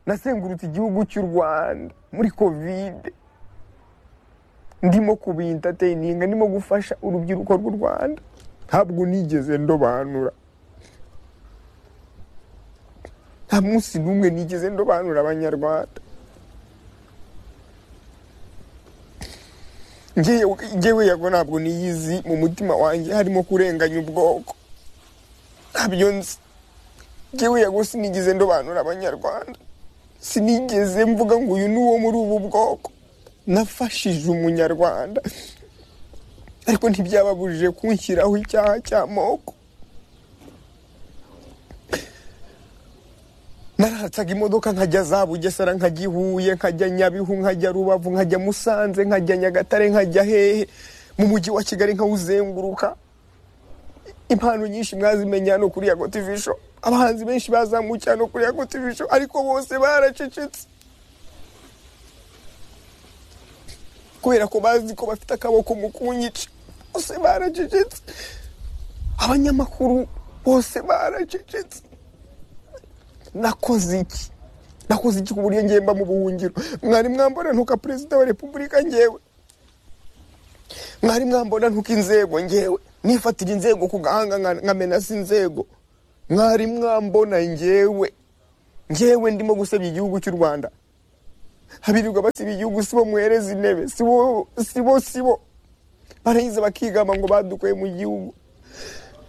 nasengurutse igihugu cy'u rwanda muri kovide ndimo kubintateyininga ndimo gufasha urubyiruko rw'u rwanda ntabwo nigeze ndobanura nta munsi n'umwe nigeze ndobanura abanyarwanda ngewe yago ntabwo niyizi mu mutima wanjye harimo kurenganya ubwoko ntabyo nzi ngewe yago sinigeze ndobanura abanyarwanda sinigeze mvuga ngo uyu ni uwo muri ubu bwoko nafashije umunyarwanda ariko ntibyababujije kunshyiraho icyaha cy'amoko naratsaga imodoka nkajya za bugesera nkajya i huye nkajya nyabihu nkajya rubavu nkajya musanze nkajya nyagatare nkajya hehe mu mujyi wa kigali nkawuzenguruka impano nyinshi mwazimenya hano kuri yago tv show abahanzi benshi bazamukiye hano kuri yago tv show ariko bose baracecetse kubera ko bazi ko bafite akaboko mu kunyica bose baracecetse abanyamakuru bose baracecetse nakoze iki nakoze iki ku buryo ngemba mu buhungiro mwari mwambona ntuka perezida wa repubulika ngewe mwari mwambona ntuka inzego ngewe nifatira inzego ku gahanga nkamenasa inzego mwari mwambona ngewe ngewe ndimo gusebya igihugu cy'u rwanda habirirwa basiba igihugu sibo mwereza intebe sibo sibo sibo barayiza bakigamba ngo badukuye mu gihugu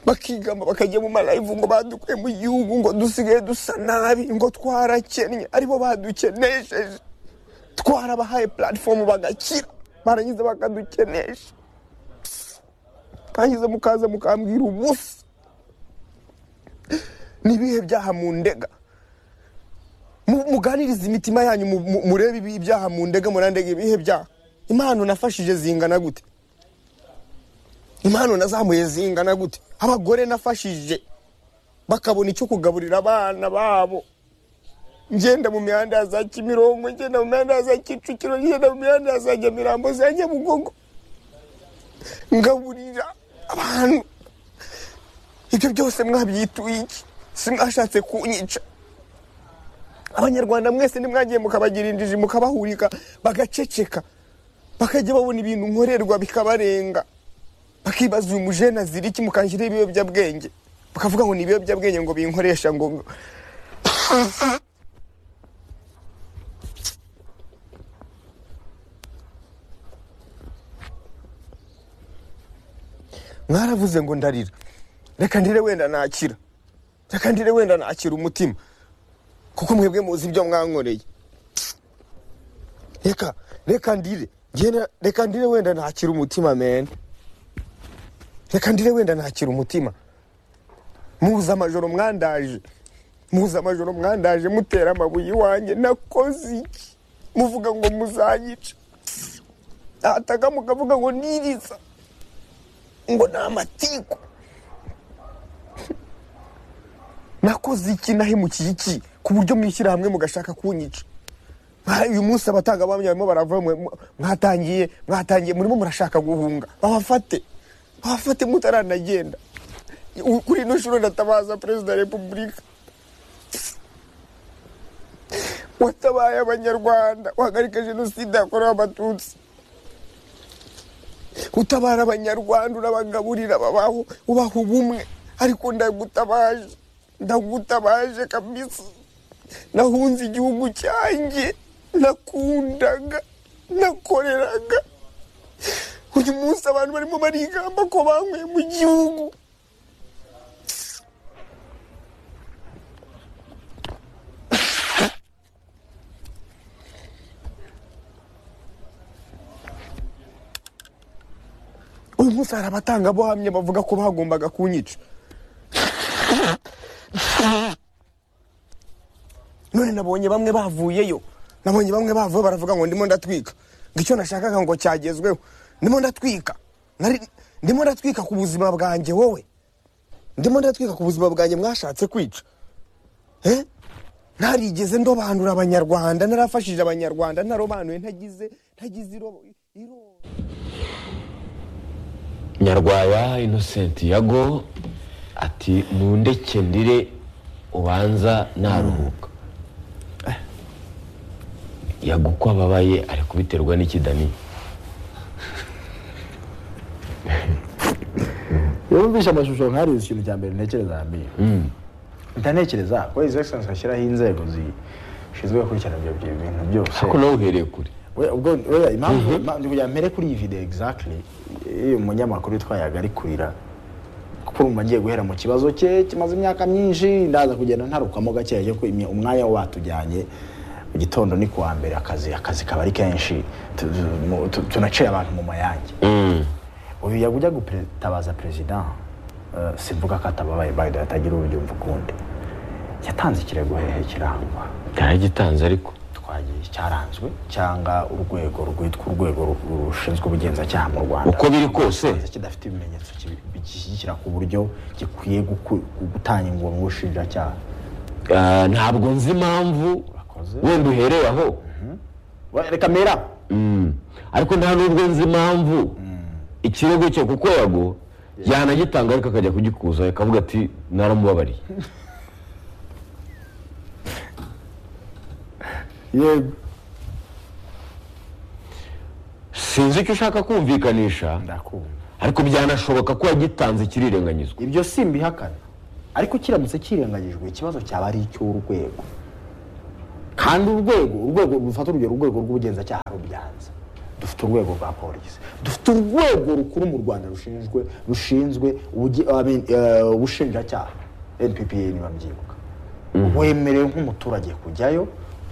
bakigamba bakajya mu malayivu ngo badukuye mu gihugu ngo dusigaye dusa nabi ngo twarakennye aribo badukenesheje twarabahaye puratifomu bagakira barangiza bakadukenesha barangiza mukaza mukambwira ubusa n'ibihe byaha mu ndega muganiriza imitima yanyu murebe ibyaha mu ndega murandega ibihe byaha impano nafashije zingana gute impano nazamuye zingana gute abagore nafashije bakabona icyo kugaburira abana babo ngenda mu mihanda ya za kimirongo ngenda mu mihanda ya za kicukiro ngenda mu mihanda ya za nyamirambo za nyabugogo ngaburira abantu ibyo byose mwabyituye iki simwashatse kunyica abanyarwanda mwese nimwagiye mukabagira injiji mukabahurika bagaceceka bakajya babona ibintu nkorerwa bikabarenga bakibaza uyu mujene azira iki mukanshyiraho ibiyobyabwenge bakavuga ngo ni ibiyobyabwenge ngo binkoresha ngo mwaravuze ngo ndarira reka ndire wenda nakira reka ndire wenda nakira umutima kuko mwebwe muzi ibyo mwankoreye reka reka ndire reka ndire wenda nakira umutima mene reka ndire wenda nakira umutima muza amajoro mwandaje muza amajoro mwandaje mutera amabuye iwanjye nakoze iki muvuga ngo muzanyica nataga mukavuga ngo niriza ngo ni amatiku nakoze iki nahemukiye iki ku buryo mwishyira hamwe mugashaka kunyica uyu munsi abatangabuhamya barimo barava mwatangiye mwatangiye murimo murashaka guhunga babafate abafate mutaranagenda kuri ino shuro ndatabaza perezida wa repubulika watabaye abanyarwanda wahagarika jenoside yakorewe abatutsi utabara abanyarwanda urabagaburira babaho ubaha ubumwe ariko ndagutabaje ndagutabaje kabisa nahunze igihugu cyanjye nakundaga nakoreraga uyu munsi abantu barimo barigamba ko banyweye mu gihugu uyu munsi hari abatangabuhamya bavuga ko bagombaga kunyica none nabonye bamwe bavuyeyo nabonye bamwe bavuye baravuga ngo ndimo ndatwika ngo icyo nashakaga ngo cyagezweho ndimo ndatwika ndimo ndatwika ku buzima bwanjye wowe ndimo ndatwika ku buzima bwanjye mwashatse kwica ntarigeze ndobanura abanyarwanda narafashije abanyarwanda ntarobanuye ntagize ntagize irobo nyarwaya inosenti yago ati ndeke ndire ubanza naruhuka yago uko ababaye ari kubiterwa n'ikidani iyo wumvise amashusho nk'ariya ikintu cya mbere ntekereza hambere mpita ntekereza ko izi egiserensi bashyiraho inzego zishinzwe gukurikirana ibyo bintu byose ariko nawe uhereye kure We- ubwo we- impamvu impamvu- ndi kugira mpere kuri iyi video exactly iyo umunyamakuru witwayaga ari kurira kuko urumva agiye guhera mu kibazo cye kimaze imyaka myinshi ndaza kugenda ntarukamo gakeya ariko imya- umwanya wo batujyanye mu gitondo ni kuwa mbere akazi akazi kaba ari kenshi tu- tu- mu- tu- tunaciye abantu mu mayange Mm. uyu yajya gutabaza perezida eh, simvuga ko atababaye bayida atagira uburyumva ukundi yatanze ikirego hehe kirangwa yaragitanze ariko twagiye cyaranzwe cyangwa urwego rwitwa urwego ru- rushinzwe ubugenzacyaha mu rwanda Uko biri kose? kidafite ibimenyetso kibi- bigishyigikira ku buryo gikwiye guku- gutanga ingoma ubushinjacyaha Ah, ntabwo nzi impamvu Urakoze. wenda uhereye aho We- reka mera Mm. ariko nta n'ubwo nzi impamvu ikirego cye kuko yago yanagitanga ariko akajya kugikuza akavuga ati naramubabariye yego sinzi icyo ushaka kumvikanisha ndakumva ariko byanashoboka ko yagitanze kirirenganyizwa ibyo simbihakana ariko kiramutse kirengagijwe ikibazo cyaba ari icy'urwego kandi urwego urwego rufata urugero urwego rw'ubugenzacyaha rubyanze dufite urwego rwa polisi dufite urwego rukuru mu rwanda rushinzwe rushinzwe ubuge- I mean, eh, ubushinjacyaha nppa niba mbyibuka wemerewe nk'umuturage kujyayo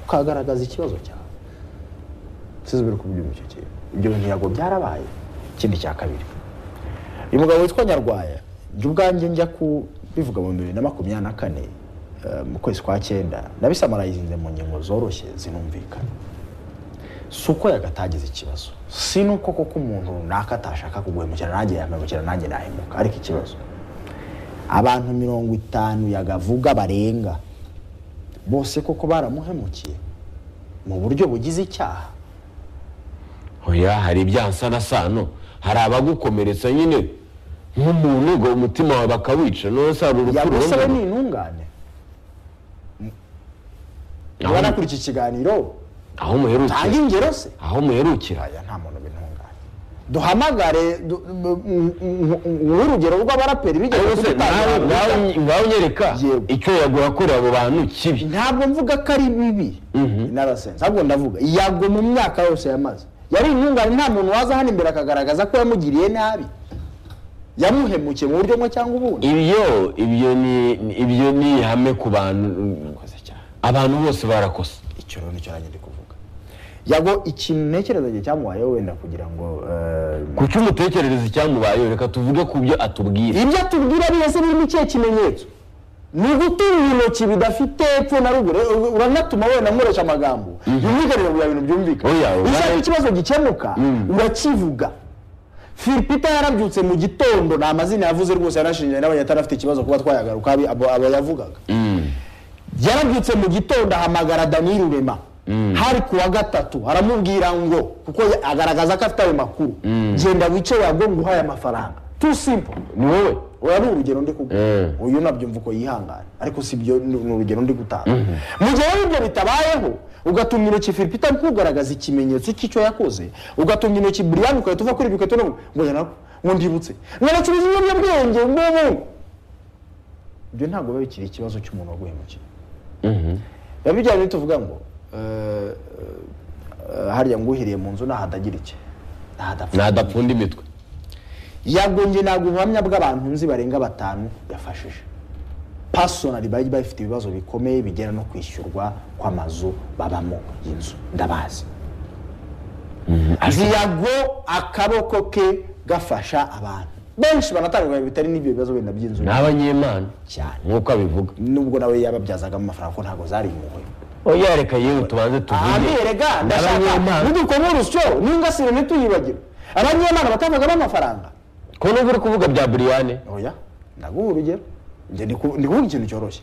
ukagaragaza ikibazo cyawe sizubire kubyumva icyo kintu ibyo bintu ntabwo byarabaye ikindi cya kabiri uyu mugabo witwa nyarwaya njye ubwanjye njya ku bivuga mu bibiri na makumyabiri na kane eh, mu kwezi kwa cyenda nabisamarayizinze mu ngingo zoroshye zinumvikana si uko yagatagize ikibazo si n'uko koko umuntu runaka atashaka kuguhemukira nanjye yahemukira nanjye nahemuka ariko ikibazo abantu mirongo itanu yagavuga barenga bose koko baramuhemukiye mu buryo bugize icyaha oya hari ibyansanasano hari abagukomeretsa nyine nk'umuntu ngo umutima wawe bakawica none se hari urupfu yagusaba rurondana? ni intungane Aho- niba nakora iki kiganiro aho muherukira tanga ingero se aho muherukira aya nta muntu bintunganye duhamagare du- m- m- m- nguhe urugero rw'abaraperi bigeze Ese kudutangira nawe urubuga. ngaho ngaho unyereka Yego. icyo yaguhakorera abo bantu kibi ntabwo mvuga ko ari bibi narasenze ahubwo ndavuga yago mu myaka yose yamaze yari intungane nta muntu waza hano imbere akagaragaza ko yamugiriye nabi yamuhemukiye mu buryo bumwe cyangwa ubundi ibyo ibyo ni ni- ibyo ni ihame ku bantu abantu bose barakosa icyo rero nicyo nanjye ndi kuvuga yago ikintu ntekereza igihe cyamubayeho wenda kugira ngo eh, ku cyo umutekerereza icyamubayeho reka tuvuge ku byo atubwira ibyo atubwira byose birimo ikihe kimenyetso ni gutunga intoki bidafite epfo na ruguru Eh, uranatuma wenda nkoresha amagambo yumvikanira bya bintu byumvikana Oya, oya. ushaka ikibazo gikemuka urakivuga filipita yarabyutse mu gitondo ni amazina yavuze rwose yanashinja n'abanye atarafite ikibazo kuba twayagaruka abi- abo abo yavugaga yarabyutse mu gitondo ahamagara daniyeli rurema hari ku wa gatatu aramubwira ngo kuko ya- agaragaza ko afite ayo makuru genda wicaye yago nguhaye amafaranga too simple ni wowe ubu ni urugero ndi kuguha Mm. uyu nabyumva uko yihangana ariko si byo ni ni urugero ndi gutanga mu gihe rero ibyo bitabayeho ugatunga intoki filipita kugaragaza ikimenyetso cy'icyo yakoze ugatunga intoki buriyani ukahita uva kuri ibyo ugahita unavuga ngo njye nako ngo ndibutse ngo nacuruza ibiyobyabwenge ngubu ibyo ntabwo biba bikiri ikibazo cy'umuntu waguhemukiye biba bijyanye n'ibyo tuvuga ngo eh, eh, harya ngo uhiriye mu nzu ntahadagira iki ntahadapfa ntadapfunda imitwe yagonge ntabwo ubuhamya bw'abantu nzi barenga batanu yafashije pasonari bari bafite ibibazo bikomeye bigera no kwishyurwa kw'amazu babamo inzu ndabazi ziyago akaboko ke gafasha abantu benshi banatanga bitari n'ibyo bibazo wenda by'inzu ni abanyemana cyane nk'uko abivuga nubwo nawe yababyazagamo amafaranga ko ntabwo zari impuhwe oya reka yewe tubanze tuvuge aberega Ni ndashaka abanyemana nidukoma urusyo n'ingasire ntituyibagire abanyemana batangagamo amafaranga ko n'ubwo uri kuvuga bya buriyane oya ndaguha urugero njye ndi ku- ndi kuvuga ikintu cyoroshye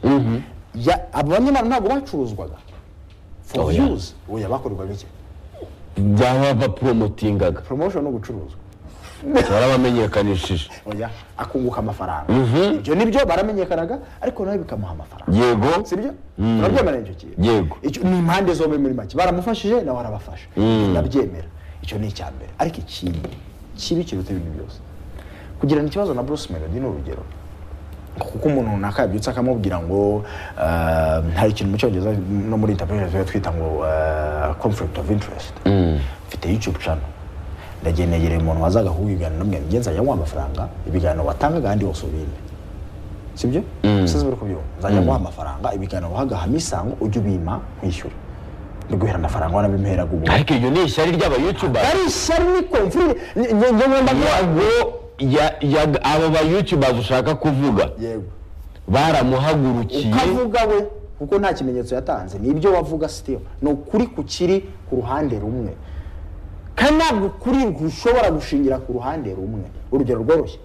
Ya- abanyamana ntabwo bacuruzwaga for Oya. views oya bakorerwaga iki byaba baporomotingaga promotion no gucuruzwa barabamenyekanishije oya akunguka amafaranga ibyo nibyo baramenyekanaga ariko nawe bikamuha amafaranga yego sibyo turabyemera icyo kintu Yego. Icyo- ni impande zombi muri make baramufashije nawe arabafasha ndabyemera icyo ni icya mbere ariko ikindi kibi kiruta ibintu byose kugirana ikibazo na Bruce Melody ni urugero kuko umuntu runaka yabyutse akamubwira ngo ah, hari ikintu mu cyongereza no muri interpretation tuba twita ngo ah, conflict of interest mfite youtube channel ndagiye negereye umuntu wazaga kubiganira n'umwe ngenzajya amuha amafaranga ibiganiro watangaga ahandi hose ubimpe sibyo usize buri kubyumva nzajya nguha amafaranga ibiganiro wahagahamu isango ujye ubima nkwishyura mbiguhera amafaranga wanabimuheraga ubu ariko iryo ni ishyari ry'abayutuba ari ishyari ni komfurire njye ngomba ntabwo ya- ya- abo bayutuba ushaka kuvuga yego baramuhagurukiye ukavuga we kuko nta kimenyetso yatanze ni ibyo wavuga sitiyo ni ukuri kukiri ku ruhande rumwe kandi ntabwo ukuri gushobora gushingira ku ruhande rumwe urugero rworoshye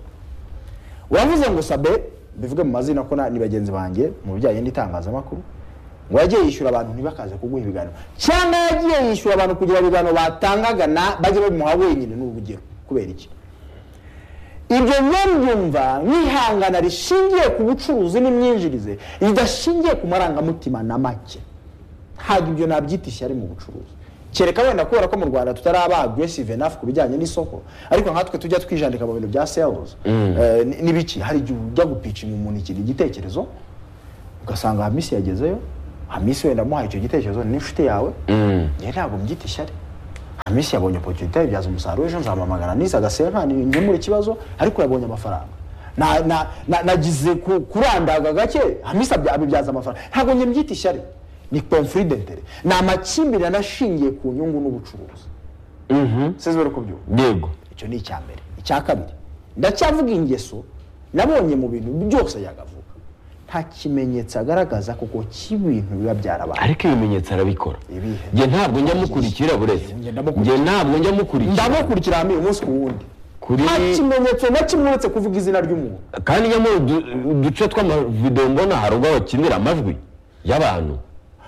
wavuze ngo sabe bivuge mu mazina ko na- ni bagenzi banjye mu bijyanye n'itangazamakuru ngo yagiye yishyura abantu ntibakaze kuguha ibiganiro cyangwa yagiye yishyura abantu kugira ibiganiro batangaga na bajye babimuha wenyine ni urugero kubera iki ibyo mwabyumva nk'ihangana rishingiye ku bucuruzi n'imyinjirize ridashingiye ku marangamutima na make ntabwo ibyo nabyita ishyari mu bucuruzi kereka wenda kubera ko mu rwanda tutari aba aggressive enough ku bijyanye n'isoko ariko nkatwe tujya twijandika mu bintu bya sales Eh, ni- n'ibiki hari igihe ujya gupicing umuntu ikintu igitekerezo ugasanga hamisi yagezeyo hamisi wenda amuhaye icyo gitekerezo ni n'inshuti yawe njye ntabwo mbyita ishyari hamisi yabonye opportunity ibyaza umusaruro ejo nzamamagana niza agasenkani nkemura ikibazo ariko yabonye amafaranga Na- na- na- nagize ku- kurandaga gake hamisi abya- abibyaza amafaranga ntabwo njye mbyita ishyari ni conflict d'intérêt ni amakimbirane ashingiye ku nyungu n'ubucuruzi sinzi bari kubyumva yego icyo ni icya mbere icya kabiri ndacyavuga ingeso nabonye mu bintu byose yagavuga nta kimenyetso agaragaza kuko cy'ibintu biba byarabaye ariko ibimenyetso arabikora Ibihe. njye ntabwo njya mukurikira buretse Njye njye ndamukurikira. ntabwo njya mukurikira ndamukurikira hamwe umunsi ku wundi Kuri- nta kimenyetso na kimwe uretse kuvuga izina ry'umuntu kandi njya muri udu- uduce tw'amavidewo mbona hari ubwo bakinira amajwi y'abantu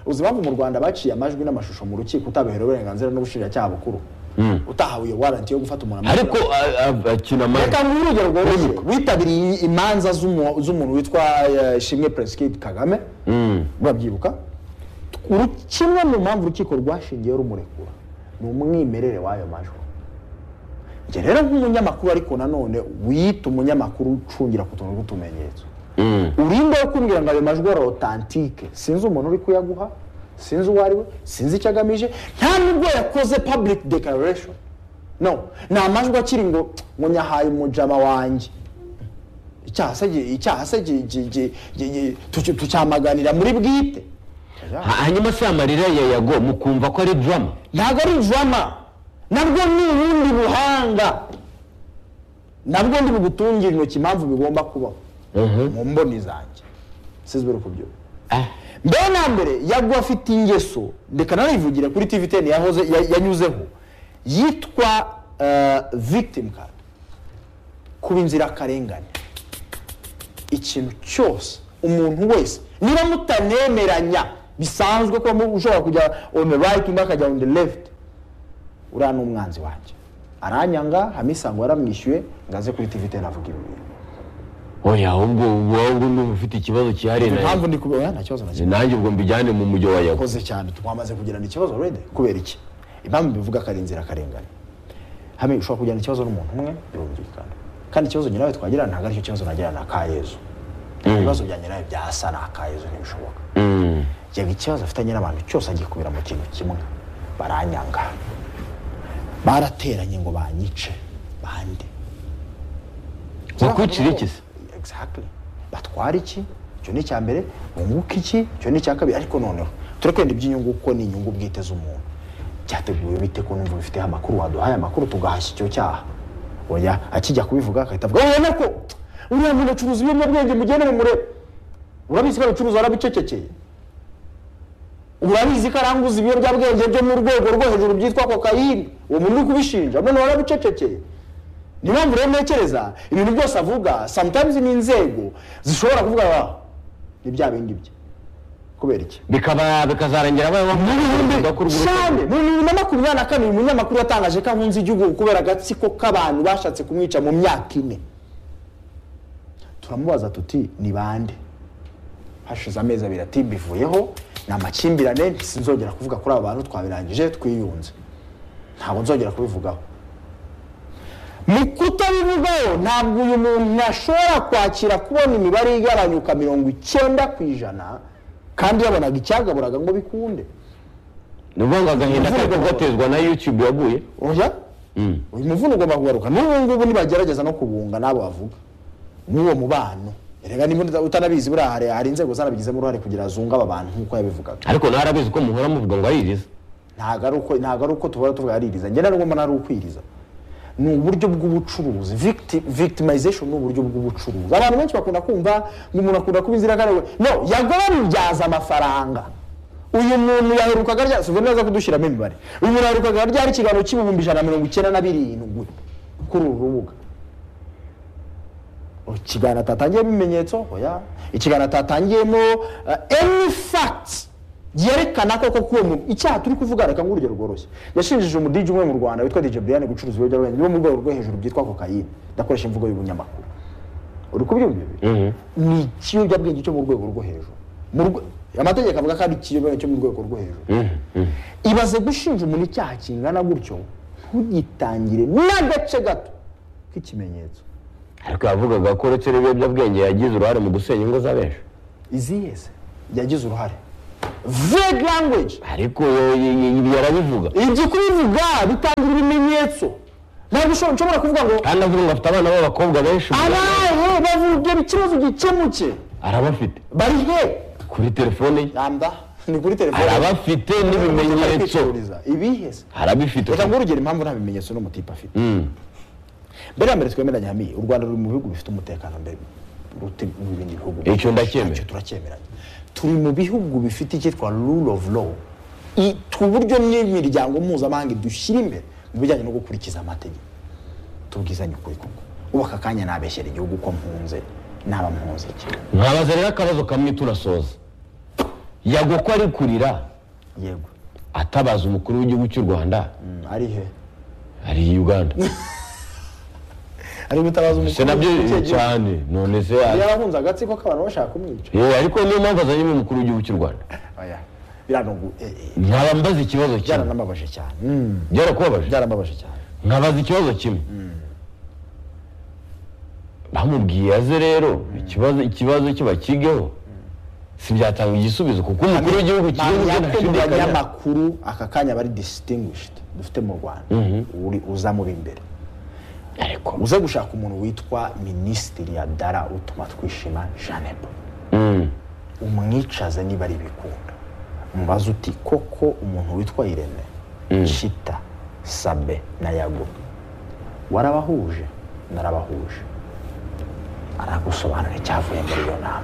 uzi impamvu mu rwanda baciye amajwi n'amashusho mu rukiko utabiherewe uburenganzira n'ubushinjacyaha bukuru utahawe iyo waranti yo gufata umuntu amajwi ariko a- a- akina amajwi reka nguhe urugero rworoshye witabiriye imanza z'umu- z'umuntu witwa eh, shimwe Prince kagame urabyibuka Uru- kimwe mu mpamvu urukiko rwashingiyeho rumurekura ni umwimerere w'ayo majwi njye rero nk'umunyamakuru ariko nanone wiyita umunyamakuru ucungira ku tuntu tw'utumenyetso urinde wo kumbwira ngo ayo majwi ari otantike sinzi umuntu uri kuyaguha sinzi uwo ari we sinzi icyo agamije nta nubwo yakoze public declaration no ni amajwi akiri ngo ngo nyahaye umujama wanjye icyaha se gi- icyaha se gi- gi- gi- gi- gi- tuki- tucyamaganira muri bwite Ha- hanyuma se amarira ya yago mukumva ko ari drama ntabwo ari drama nabwo ni ubundi buhanga nabwo ndi bugutungire intoki impamvu bigomba kubaho mu mboni zanjye sizwe ku byo mbere na mbere yagwa afite ingeso reka nanayivugire kuri tv teni yahoze ya- yanyuzeho yitwa eh, victim card kuba inzirakarengane ikintu cyose umuntu wese niba mutanemeranya bisanzwe ko mu- ushobora kujya on the right undi akajya on the left uriya ni umwanzi wanjye aranyanga hamisa ngo yaramwishyuye ngo aze kuri tv teni avuga ibi bintu oya ahubwo wowe ndumva ufite ikibazo cyihariye na impamvu yago ndi kubona nta kibazo na kimwe nanjye ubwo mbijyane mu mujyi wa yago yakoze cyane twamaze kugirana ikibazo already kubera iki impamvu bivuga ko ari inzira karengane hamwe ushobora kugirana ikibazo n'umuntu umwe birumvikana kandi ikibazo njye nawe twagirana ntabwo aricyo kibazo nagirana na kayezu ibibazo byanjye nawe byasa na kayezu ntibishoboka yaga ikibazo afitanye n'abantu cyose agikubira mu kintu kimwe baranyanga barateranye ngo banyice bande bakwicira iki se Exactly. batwara iki icyo ni icya mbere bunguka iki icyo ni icya kabiri ariko noneho turi kwenda iby'inyungu kuko ni inyungu bwite z'umuntu byateguwe bite ko numva bifiteho amakuru waduhaye amakuru tugahashya icyo cyaha oya akijya kubivuga agahita avuga ubona ko uriya muntu acuruza ibiyobyabwenge mugende mumurebe urabizi ko abicuruza arabicecekeye urabizi ko aranguza ibiyobyabwenge byo mu rwego rwo hejuru byitwa kokayine uwo muntu uri kubishinja noneho arabicecekeye niyo mpamvu rero ntekereza ibintu byose avuga sometimes ni inzego zishobora kuvuga ngo "Ah, ni bya bindi bye kubera iki bikaba bikazarangira babaho cyane mu bihumbi na makumyabiri na kabiri umunyamakuru yatangaje ko ahunze igihugu kubera agatsiko k'abantu bashatse kumwica mu myaka ine turamubaza tuti ni bande hashize amezi abiri ati bivuyeho ni amakimbirane sinzongera kuvuga kuri aba bantu twabirangije twiyunze ntabwo nzongera kubivugaho mu kutabivugaho ntabwo uyu muntu ashobora kwakira kubona imibare igabanyuka mirongo icyenda ku ijana kandi yabonaga icyagaburaga ngo bikunde ni ukuvuga ngo agahinda kari kugatezwa na yutube yaguye oya uyu muvuno ugomba kugaruka n'ubu ngubu nibagerageza no kubunga n'abo bavuga n'uwo mubano erega niba utanabizi buriya hari- hari inzego zarabigizemo uruhare kugira zunga aba bantu nk'uko yabivugaga ariko nawe arabizi ko muhora muvuga ngo aririza ntabwo ari uko ntabwo ari uko tubona tuvuga aririza njye nari mbona ari ukwiriza ni uburyo bw'ubucuruzi Victi- victimization ni uburyo bw'ubucuruzi abantu benshi bakunda kumva ngo umuntu akunda kuba inzirakarengane no yagorabibyaza amafaranga uyu muntu yaherukaga rya si neza kudushyiramo imibare uyu muntu yaherukaga ryari ikiganiro cy'ibihumbi ijana na mirongo icyenda na birindwi kuri uru rubuga ikiganiro atatangiyemo ibimenyetso oya ikiganiro atatangiyemo any facts yerekana ko koko uwo muntu icyaha turi kuvuga reka ngo urugero rworoshye yashinjije umudiji umwe mu rwanda witwa dj brian gucuruza ibiyobyabwenge bo mu rwego rwo hejuru byitwa kokayine ndakoresha imvugo y'ubunyamakuru uri kubyumva ibi ni ikiyobyabwenge cyo mu rwego rwo hejuru Mu rwe- amategeko avuga ko ari ikiyobyabwenge cyo mu rwego rwo hejuru ibaze gushinja umuntu icyaha kingana gutyo ntugitangire n'agace gato k'ikimenyetso ariko yavugaga ko uretse n'ibiyobyabwenge yagize uruhare mu gusenya ingo z'abenshi iziyeze yagize uruhare vague language ariko yo- y- y- ibi yarabivuga ibyo kubivuga bitangira ibimenyetso ntabwo ushobora nshobora kuvuga ngo kandi avuga ngo afite abana b'abakobwa benshi abahe bavuge ikibazo gikemuke arabafite bari he kuri telefone ye yamba ni kuri telefone arabafite n'ibimenyetso ibiheze arabifite reka nguhe urugero impamvu nta bimenyetso n'umutipe afite Mm. mbere ya mbere twemeranya hamiye u rwanda ruri mu bihugu bifite umutekano mbere ruti mu bindi bihugu Icyo ndacyemera. Icyo turacyemeranya turi mu bihugu bifite icyitwa rule of law I- uburyo n'imiryango mpuzamahanga dushyira imbere mu bijyanye no gukurikiza amategeko tubwizanye ukuri koko ubu aka kanya nabeshyera igihugu ko mpunze naba mpunze iki nkabaza rero akabazo kamwe turasoza yagoko ari kurira yego atabaza umukuru w'igihugu cy'u rwanda Mm, ari he ari i uganda ari gutabaza se umukuru nabyo w'igihugu cy'igihugu. cyane none se yarahunze agatsiko k'abantu bashaka kumwica Eh, ariko niyo mpamvu azanye n'umukuru w'igihugu cy'u rwanda oya biranogu eh, eh, nkaba mbaza ikibazo kimwe byaranambabaje cyane Mm, byarakubabaje byarababaje cyane nkabaza ikibazo kimwe bamubwiye aze rero ikibazo ikibazo cye bakigeho sibyatanga igisubizo kuko umukuru w'igihugu cy'igihugu Ntabwo cye yakunda ntashidikanya abanyamakuru aka kanya bari distinguished dufite mu rwanda uri- uza muri imbere ariko uze gushaka umuntu witwa minisitiri ya dara utuma twishima janebo umwicaze niba ari ibikunda mubaze uti koko umuntu witwa irene shita sabe na yago warabahuje narabahuje aragusobanura icyavuye muri iyo nama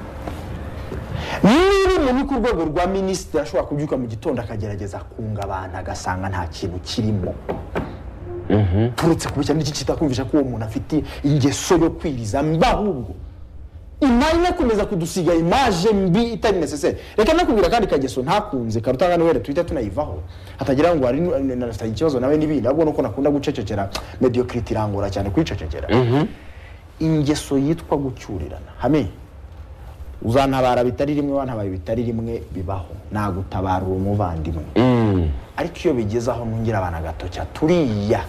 niba umuntu uri ku rwego rwa minisitiri ashobora kubyuka mu gitondo akagerageza kunga abantu agasanga nta kintu kirimo turetse kubi cyane iki kitakumvisha ko uwo muntu afite ingeso yo kwiriza mba ahubwo imari inakomeza kudusiga imaje mbi itari necessaire reka nakubwira kandi kageso ntakunze karuta nka noheli twita tunayivaho hatagira ngo hari nu- nafitanye ikibazo nawe n'ibindi ahubwo nuko nakunda gucecekera mediocrity irangora cyane kwicecekera ingeso yitwa gucyurirana hame uzantabara bitari rimwe wantabaye bitari rimwe bibaho nagutabara uwo muvandimwe ariko iyo bigeze aho ntungira abana agatoki turiya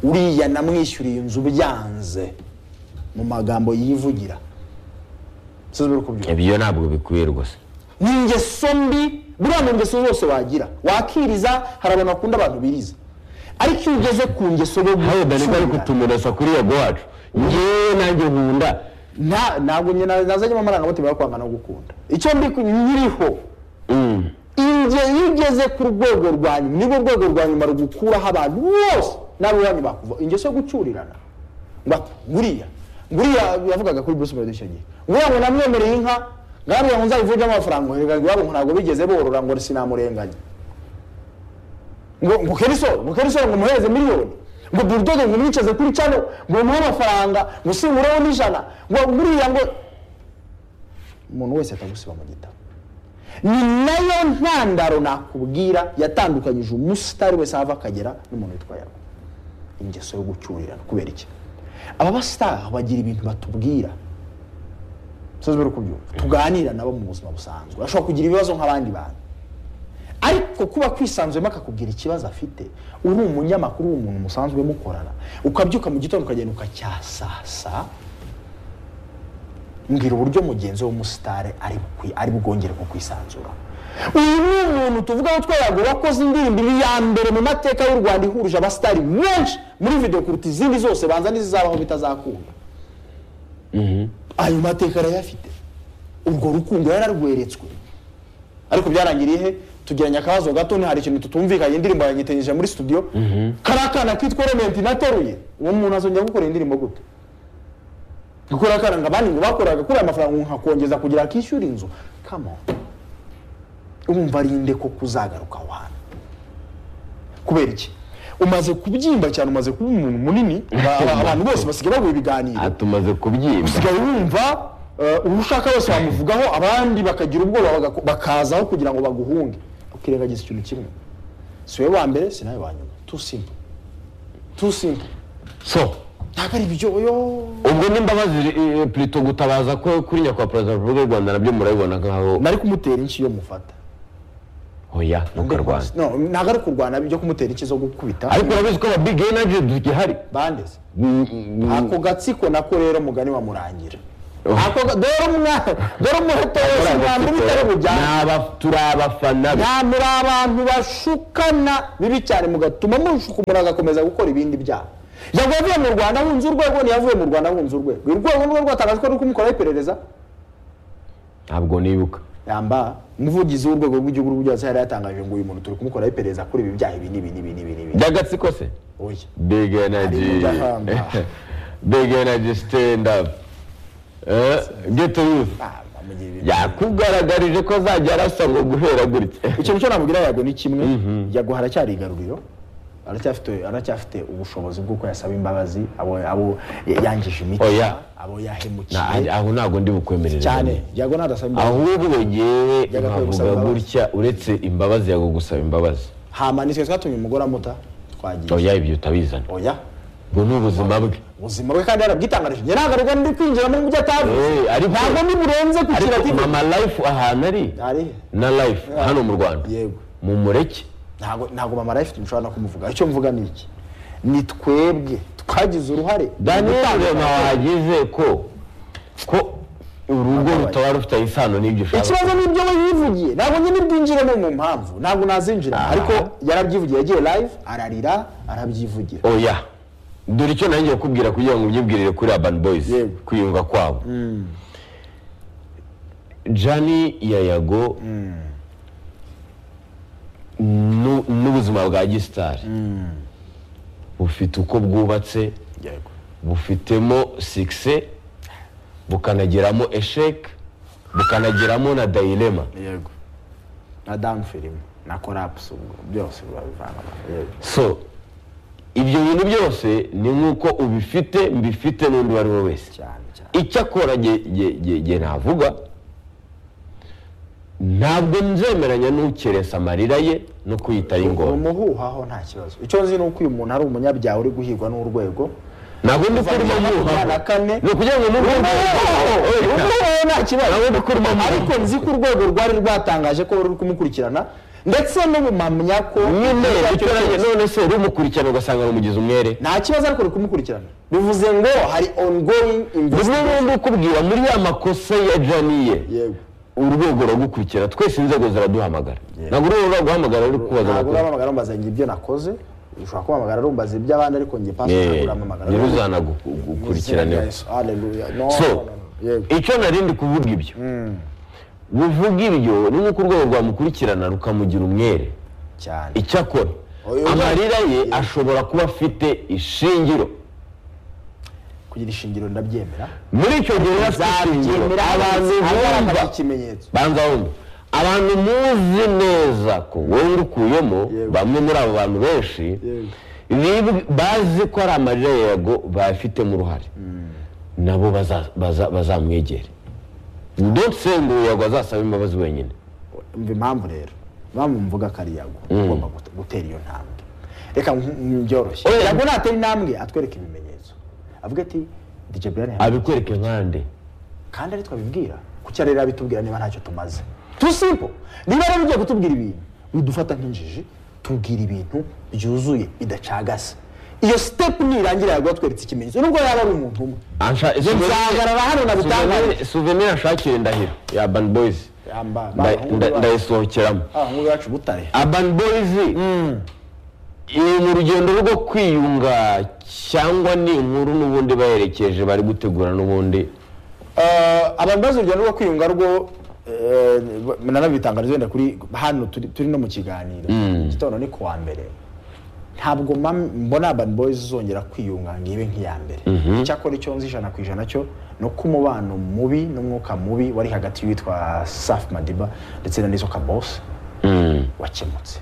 uriya namwishyuriye inzu byanze mu magambo yivugira sinzi uko byumva ibyo ntabwo bikwiye rwose ni ingeso mbi buriya mu ngeso zose wagira wakiriza hari abantu bakunda abantu biriza ariko iyo ugeze ku ngeso yo nawe dani ko ari gucurira, kutumurasa kuri yago wacu ngewe nanjye nkunda nta- ntabwo njye na- nazanyemo amarangamutima yo kwanga no gukunda icyo ndi ku- nyiriho Mm. inge iyo ugeze ku rwego rwa nyuma nibwo rwego rwa nyuma rugukuraho abantu bose n'ab'iwanyu bakuva ingeso yo gucurirana ngo ati, nguriya nguriya yavugaga kuri Bruce Melody icyo gihe nguriya ngo namwemereye inka ngariya ngo nzayivunjemo amafaranga ngo erega iwabo ngo ntabwo bigeze borora ngo sinamurenganya ngo ngo kerisoro ngo kerisoro ngo muhereze miliyoni ngo burudodo ngo mwicaze kuri cano ngo muhe amafaranga ngo singureho n'ijana ngo nguriya ngo umuntu wese atagusiba mu gitabo ni nayo ntandaro nakubwira yatandukanyije umusitari wese ahava akagera n'umuntu witwa yarwo ingeso yo gucyurirana kubera iki aba basitari bagira ibintu batubwira sinzi bari kubyumva tuganira nabo mu buzima busanzwe ashobora kugira ibibazo nk'abandi bantu ariko kuba kwisanzuyemo akakubwira ikibazo afite uri umunyamakuru uri umuntu musanzwe mukorana ukabyuka mu gitondo ukagenda ukacyasasa mbwira uburyo mugenzi w'umusitari ari bukwi- ari bwongere ku kwisanzura uyu ni umuntu tuvuga ko twayago wakoze indirimbo iri iya mbere mu mateka y'u rwanda ihurije abasitari benshi muri video kuruta izindi zose banza n'izizabaho bitazakunda ayo mateka arayafite urwo rukundo yararweretswe ariko byarangiriye he tugiranye akabazo gato ni hari ikintu tutumvikanye indirimbo yanyitanyije muri studio kariya kana kitwa rementi nateruye uwo muntu azongera gukora indirimbo gute gukora akana ngo abandi ngo bakoraga kuriya amafaranga ngo nkakongeza kugira akishyura inzu kamo urumva ari nde ko kuzagaruka aho hantu kubera iki umaze kubyimba cyane umaze kuba umuntu munini aba- abantu bose basigaye baguha ibiganiro aha tumaze kubyimba usigaye wumva eh, uwo ushaka wese wamuvugaho abandi bakagira ubwoba bagako- bakazaho kugira ngo baguhunge ukirengagiza ikintu kimwe si wowe wa mbere si nawe wa nyuma tu simple tu simple so ntabwo ari ibyo yo ubwo n'imbabazi eh, plutôt gutabaza ko kuri nyakubahwa perezida wa repubulika y'u rwanda nabyo murabibona nk'aho nari kumutera inshiyo mufata oya ntukarwanya No, ntabwo ari kurwana byo kumutera inshyi zo gukubita ariko urabizi ko aba big energy tugihari bandeze Mm, mm, mm. ako gatsiko nako rero mugani wamurangira ako ga- dore umwana dore umuheto wese mwambi bitari bujyane Ni aba- turi abafana be nta muri abantu bashukana bibi cyane mugatuma mushuka umuntu agakomeza gukora ibindi byaha yavuye avuye mu rwanda ahunze urwego ntiyavuye mu rwanda ahunze urwego urwego nirwo rwatangaje ko ruri kumukoraho iperereza ntabwo nibuka yamba umuvugizi w'urwego rw'igihugu rw'ibyatsi yari yatangaje ngo uyu muntu turi kumukoraho iperereza kuri ibi byaha ibi n'ibi n'ibi n'ibi n'ibi by'agatsiko se oya big energy mujahamba. big energy stand up Eh, get to youth Ah, bamugira ibintu yakugaragarije ko azajya arasa ngo guhera gutya ikintu cyo namubwira yago ni kimwe yago haracyari igaruriro aracyafite aracyafite ubushobozi bw'uko yasaba imbabazi abo abo yangije imitima Oya. abo Na- yahemukiye aho ntabwo ndi bukwemerera cyane yago nadasaba imbabazi ahubwo ngewe Yagakwiye gusaba nkavuga imbabazi. gutya uretse imbabazi yago gusaba imbabazi hama nitwe twatumye umugore amuta twagiye oya ibyo utabizana oya ubwo ni ubuzima bwe ubuzima bwe kandi yarabwitangarije njye ntabwo ariko ndi kwinjira muri ibyo atavuze Eh, ariko- ntabwo ni burenze ku ariko kiratifu mama life ahantu ari ari na life hano mu rwanda yego mu mureke ntabwo ntabwo mama life nshobora no kumuvuga icyo mvuga ni iki ni twebwe twagize uruhare daniel rema wagize ko ko urugo rutaba rufite isano n'ibyo ushaka ikibazo ni ibyo we yivugiye ntabwo njye nibwinjiremo mu mpamvu ntabwo nazinjira Aha. ariko yarabyivugiye yagiye live ararira arabyivugira oya dore icyo nanjye kukubwira kugira ngo ubyibwirire kuri urban boys Yego. kwiyunga kwabo jani yayago nu- n'ubuzima bwa gisitari bufite uko bwubatse yego bufitemo sikise bukanageramo esheke bukanageramo na dayirema yego na down film na collapse ubwo byose babivanga yego so ibyo bintu byose ni nk'uko ubifite mbifite n'undi uwo ari we wese cyane cyane icyakora ge- ge- ge- ge navuga ntabwo nzemeranya n'ukeresa amarira ye no kuyita ari ingoma umuhuhaho nta kibazo icyo nzi ni uko uyu muntu ari umunyabyaha uri guhigwa n'urwego ntabwo ndi kurimo makumyabiri na mwuha kane ni ukugira ngo mube umuhuhaho nta kibazo ntabwo ndi kurimo ariko nzi ko urwego rwari rwatangaje ko ruri kumukurikirana ndetse n'ubumamya ko nyine icyo ari bituranye cyo cyose. none se rumukurikirana ugasanga rumugize umwere nta kibazo ariko ruri kumukurikirana bivuze ngo hari ongoing bimwe investigation bindi ukubwira muri ya makosa ya janiye yego urwego ruragukurikira twese inzego ziraduhamagara ntabwo urwego ruraguhamagara ruri kubaza ntabwo amakuru uramamagara rumbaza ngo ibyo nakoze ushobora kumpamagara rumbaza iby'abandi ariko njye pasi ntabwo uramamagara nyiruzanagukurikiraniwe Hallelujah. No, so no, no, no. yego icyo narindi kuvuga ibyo buvuga ibyo ni nk'uko urwego rwamukurikirana rukamugira umwere cyane icyakora Oya, oya. amarira ye ashobora kuba afite ishingiro kugira ishingiro ndabyemera muri icyo gihe yari afite ishingiro Byemera abantu bumva agaragaza ikimenyetso banza wumva abantu muzi neza ko wowe urukuyemo Yego. bamwe muri abo bantu benshi Yego. bib- bazi ko ari amarira ya yago bayafitemo uruhare nabo baza- baza- bazamwegere ndetse ngo yago azasaba imbabazi wenyine umva impamvu rero bamumvuga kariyago ugomba gute- gutera iyo ntambwe reka nk- byoroshye Oya. kariyago natera intambwe atwereke ibimenyetso avuga ati dj brian yambwiye abikwereke nkande kandi ari twabibwira kuki rero abitubwira niba ntacyo tumaze tu simple niba rero ugiye kutubwira ibintu bidufata nk'injiji tubwira ibintu byuzuye bidacagase iyo step nirangira yaguha tweretse ikimenyetso nubwo yaba ari umuntu umwe nzahagarara hano nabitangarize. souvenir ashakire ndahiro ya urban boys Yamba- Nda- bahungu nda- bacu. ndayisohokeramo abahungu bacu butare urban boys ni mu rugendo rwo kwiyunga cyangwa ni inkuru n'ubundi baherekeje bari gutegura n'ubundi Eh, abantu bazi urugendo rwo kwiyunga rwo eh, nanabitangariza wenda kuri hano turi turi no mu kiganiro igitondo ni kuwa mbere ntabwo mam- mbona urban boys zongera kwiyunga ngo ibe nk'iya mbere icyakora icyo nzi ijana ku ijana cyo ni uko umubano mubi n'umwuka mubi wari hagati y'uwitwa safi madiba ndetse na nizo kabose wakemutse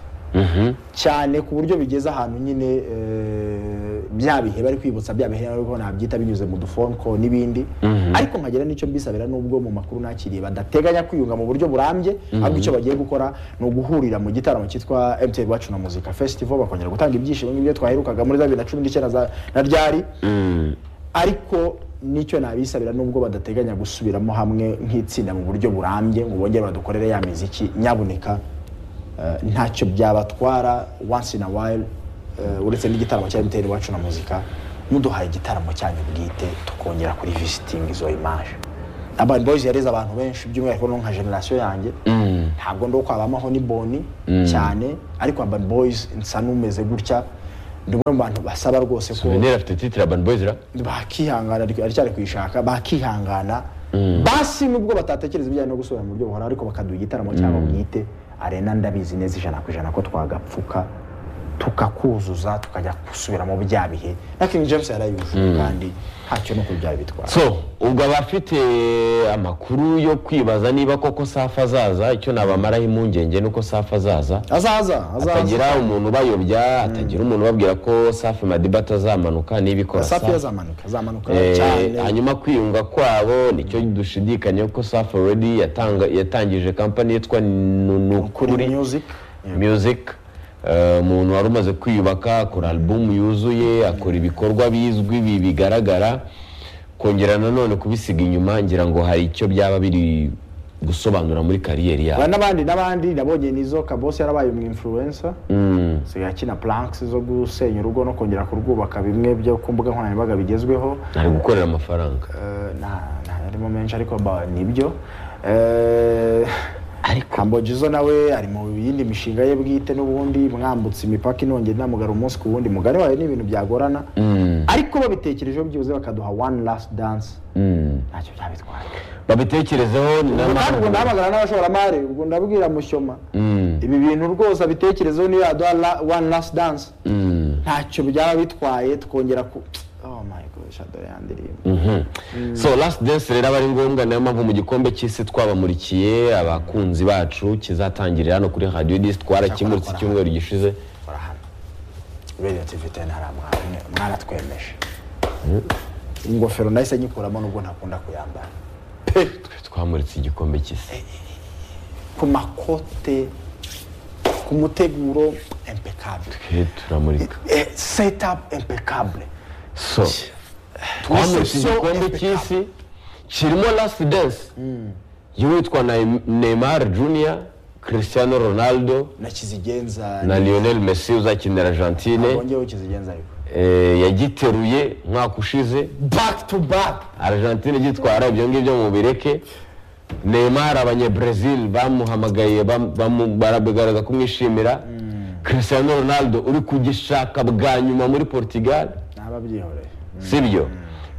cyane ku buryo bigeze ahantu nyine eh, bya bihe bari kwibutsa bya bihe ariko nabyita binyuze mu dufone call n'ibindi ariko nkagera n'icyo mbisabira n'ubwo mu makuru nakiriye badateganya kwiyunga mu buryo burambye ahubwo icyo bagiye gukora ni uguhurira mu gitaramo cyitwa MTV Iwacu na Muzika Festival bakongera gutanga ibyishimo nk'ibyo twaherukaga muri za bibiri na cumi n'icyenda za- na ryari ariko nicyo nabisabira nubwo badateganya gusubiramo hamwe nk'itsinda mu buryo burambye ngo bongere badukorere ya miziki nyaboneka eh, ntacyo byabatwara once in a while eh, uretse n'igitaramo cya MTN iwacu na muzika muduhaye igitaramo cyanyu bwite tukongera kuri visiting izo image Urban Boys yareze abantu benshi by'umwihariko no nka generation yanjye ntabwo ndo kwabamaho ni boni cyane ariko Urban Boys nsa n'umeze gutya ndi umwe mu bantu basaba rwose ko souvenir afite titre urban boys ra bakihangana ariko aracyari kuyishaka bakihangana basi nubwo batatekereza ibijyanye no gusubira mu buryo buhora ariko bakaduha igitaramo cyabo bwite arena ndabizi neza ijana ku ijana ko twagapfuka tukakuzuza tukajya gusubira mu bya bihe na King James yarayujuje kandi ntacyo no kubyara bitwara so ubwo abafite amakuru yo kwibaza niba koko safi azaza icyo nabamaraho impungenge nuko safi azaza azaza azaza atagira umuntu ubayobya atagira umuntu ubabwira ko safi madiba atazamanuka nibikora safi safi yazamanuka azamanuka Eh, cyane hanyuma kwiyunga kwabo nicyo dushidikanyaho ko safi already yatanga yatangije kampani yitwa kuri nukuri music music Eh, umuntu wari umaze kwiyubaka akora album yuzuye akora ibikorwa bizwi bi- bigaragara kongera nanone kubisiga inyuma ngira ngo hari icyo byaba biri gusobanura muri kariyeri yabo Aba n'abandi n'abandi nabonye nizo kabose yarabaye umu influencer sigaye akina planks zo gusenya urugo no kongera kurwubaka bimwe byo ku mbuga nkoranyambaga bigezweho ari gukorera amafaranga Eh, nta nta yarimo menshi ariko ba- nibyo Eh, Humble Jizzo nawe ari mu yindi mishinga ye bwite n'ubundi mwambutse imipaka inongera inamugara umunsi ku wundi mugari wayo ni ibintu byagorana ariko babitekerejeho byibuze bakaduha one last dance ntacyo byabitwara babitekerezeho ni Ubwo kandi ubwo n'amahanga ndahamagara n'abashoramari ubwo ndabwira mushyoma ibi bintu rwose abitekerezeho niyo yaduha la- one last dance ntacyo byaba bitwaye tukongera ku oh my gosh adore ya ndirimbo so last dance rero aba ari ngombwa niyo mpamvu mu gikombe cy'isi twabamurikiye abakunzi bacu kizatangirira hano kuri radiyo disi twarakimuritse icyumweru gishize kora hano radiyo tivi teni hari amwe mwaratwemeje ingofero nahise nyikuramo nubwo ntakunda kuyambara twamuritse igikombe cy'isi ku makote ku muteguro impeccable He, turamurika Eh, setup impeccable so twamuritse so igikombe cy'isi kirimo last dance y'uwitwa Neym- neymar junior cristiano ronaldo na kizigenza na lionel messi uzakinira argentine bongeyeho kizigenza ariko Eh, yagiteruye umwaka ushize back to back argentine igitwara ibyo ngibyo mu bireke neymar abanyebrezil bamuhamagaye bam- bamu- barabigaragaza kumwishimira cristiano ronaldo uri kugishaka bwa nyuma muri portugal naba byihoreye sibyo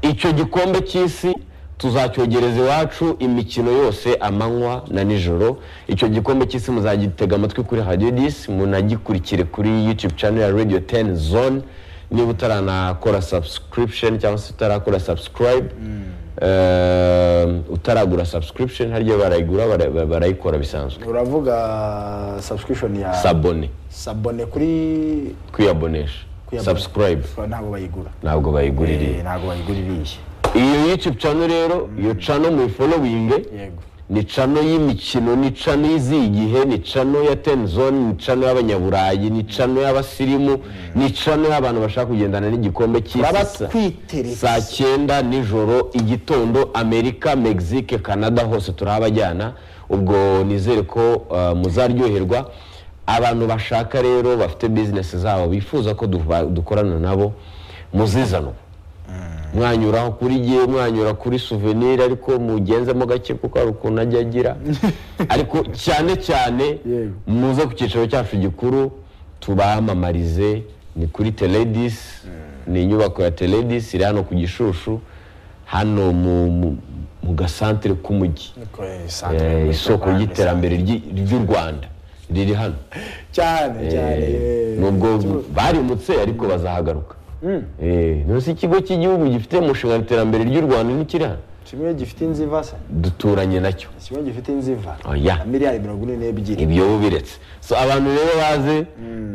icyo gikombe cy'isi tuzacyogereza iwacu imikino yose amanywa na nijoro icyo gikombe cy'isi muzagitega amatwi kuri radiyo disi munagikurikire kuri yutube channel ya radiyo teni zone niba utaranakora subscription cyangwa se utarakora subscribe eh, utaragura subscription harya barayigura bara- barayikora bisanzwe uravuga subscription ya sabone sabone kuri kwiyabonesha kuyabona. subscribe ntabwo bayigura ntabwo bayigurira Eh, ntabwo bayigura iriya iyo yutube channel rero iyo channel muyifolowinge yego ni cano y'imikino ni cano y'izigihe ni cano ya tenizoni ni cano y'abanyaburayi ni cano y'abasirimu ni cano y'abantu bashaka kugendana n'igikombe Muraba cy'isi sa- twiteretse. saa cyenda nijoro igitondo amerika mexique canada hose turahabajyana ubwo nizere ko uh, muzaryoherwa abantu bashaka rero bafite bizinesi zabo bifuza ko duba- dukorana nabo muzizane mwanyuraho kuri gihe mwanyura kuri souvenir ariko mugenzemo gake kuko hari ukuntu ajya agira ariko cyane cyane Yego. muze ku cyicaro cyacu gikuru tubamamarize ni kuri teledis ni inyubako ya teledis iri hano ku gishushu hano mu- mu- mu gasantere k'umujyi Eh, isoko ry'iterambere ry'i- ry'u rwanda riri hano cyane cyane Eh, yeee. nubwo barimutse ariko bazahagaruka Eh, ntuzi ikigo cy'igihugu gifite umushinga w'iterambere ry'u rwanda n'ikiri hano kimwe gifite inziva se duturanye nacyo kimwe gifite inziva Oya. na miliyari mirongo ine n'ebyiri ibyo biretse so abantu rero baze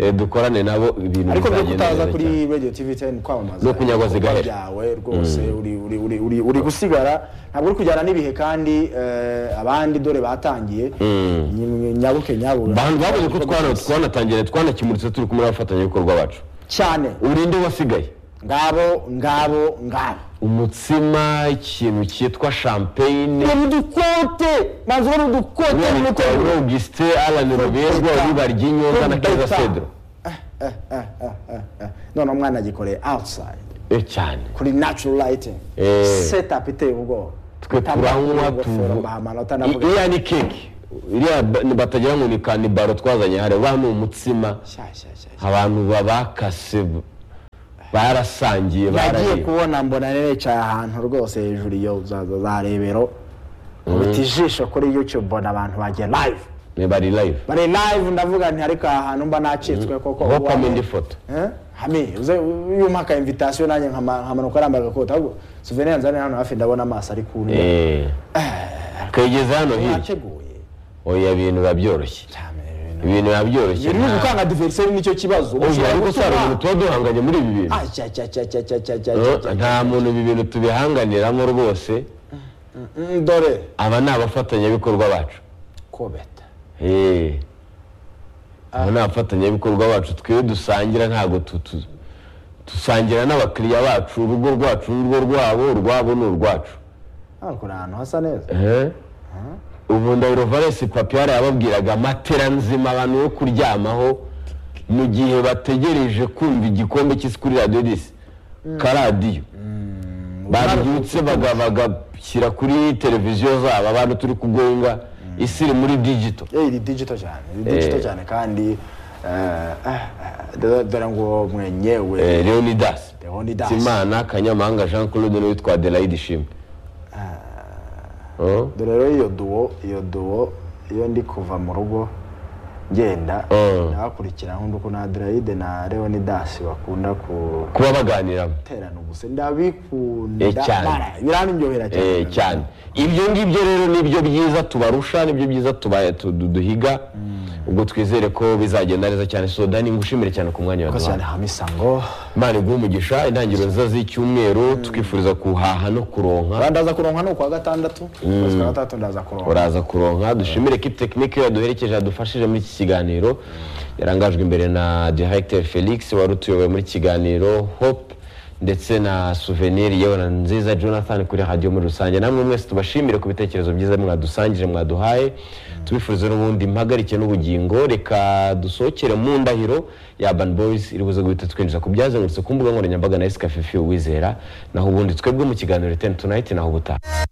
eh, dukorane nabo ibintu ariko rwo bizagenda kutaza neza kuri cyane. radio tv 10 kwamamaza No kunyagwa zigahera. ibikorwa byawe rwose uri, uri, uri, uri, uri gusigara ntabwo uri kujyana n'ibihe kandi eh, abandi dore batangiye Nyimwe- nyabuke nyabura abantu babonye ko twana- twanatangiye twanakimuritse turi kumwe n'abafatanyabikorwa bacu cyane urinde wasigaye ngabo ngabo ngabo umutsima ikintu cyitwa champagne ni udukote maze uri udukote Uriya ni witwa udukote. Augustin Alan Ruberwa w'ibar ry'inyonza na keza cedro Eh, eh, eh, eh, eh. none umwana agikoreye outside Eh, cyane kuri natural lighting Eh. setup iteye ubwoba twe turanywa tuvu- I- tuvu iriya ni keke iriya ba- ni- batagira ngo ni kanibaro twazanye hariya uriya ni umutsima abantu babakase barasangiye nagiye barariye kubona mbona nicaye ahantu rwose hejuru iyo za za- za rebero ubita ijisho kuri youtube mbona abantu bagiye live ni bari live bari live ndavuga nti ariko aha hantu mba nacitswe koko aho uwa- pamenda ifoto Eh? hami uze iyo umpa aka invitation nanjye nkama- nkamanuka nambaye agakoti ahubwo souvenir nzane hano hafi ndabona amaso ari kumwe Eh, kayigeze hano hirya nateguye oya ibintu biba byoroshye cyane ibintu biba byoroshye ibintu byo nta- gukanga diveriseri nicyo kibazo oya ariko si hari gutuma- umuntu tuba duhanganye muri ibi bintu Ah, cya cya cya cya cya cya cya Eh, cya cya nta muntu ibi bintu tubihanganiramo rwose Mm, dore aba ni abafatanyabikorwa bacu kobeta Eh. aba ni abafatanyabikorwa bacu twe dusangira ntabwo tu- tu- dusangira n'abakiriya bacu urugo rwacu ni urwo rwabo urwabo ni urwacu hano kuri ahantu hasa neza Eh. ubu ndabirovaresi papi yari yababwiraga amatera nzima abantu yo kuryamaho mu gihe bategereje kumva igikombe cy'isi kuri radiyo disi karadiyo babyutse baga- bagashyira kuri televiziyo zabo abantu turi kugonga isi iri muri digito Eh, iri digito cyane iri digito Eh. cyane kandi eh, eh, eh, dore- dore ngo mwenyewe Eh, leonidas Leonidas. imana kanyamahanga jean claude n'uwitwa adelaide ishimwe Oh, dore rero iyo duwo iyo duwo iyo ndi kuva mu rugo ngenda Eh. nabakurikira nk'undi uko na adelaide na leonidas bakunda guterana kuba baganiramo ubuse Eh, ndabikunda cyane. bara, birandyohera Eh, cyane ibyo ngibyo rero nibyo byiza tubarusha nibyo byiza tuba- tu- du- duhiga ubwo twizere ko bizagenda neza cyane so dani ngushimire cyane ku mwanya Murakoze cyane waduhaye hamisa ngo imana iguhe umugisha intangiriro nziza z'icyumweru twifuriza kuhaha no kuronka ndaza kuronka ni ukwa gatandatu ukwezi kwa gatandatu ndaza kuronka uraza kuronka dushimire kipe tekinike yaduherekeje yadufashije muri iki kiganiro yarangajwe imbere na directeur felix wari utuyoboye muri iki kiganiro hope ndetse na souvenir yewe na nziza jonathan kuri radiyo muri rusange namwe mwese tubashimire ku bitekerezo byiza mwadusangije mwaduhaye tubifurize n'ubundi mpagarike n'ubugingo reka dusohokere mu ndahiro ya urban boys iri buze guhita twinjiza ku byazengurutse ku mbuga nkoranyambaga na escafe uwizera naho ubundi twebwe mu kiganiro ten tonight naho ubutaha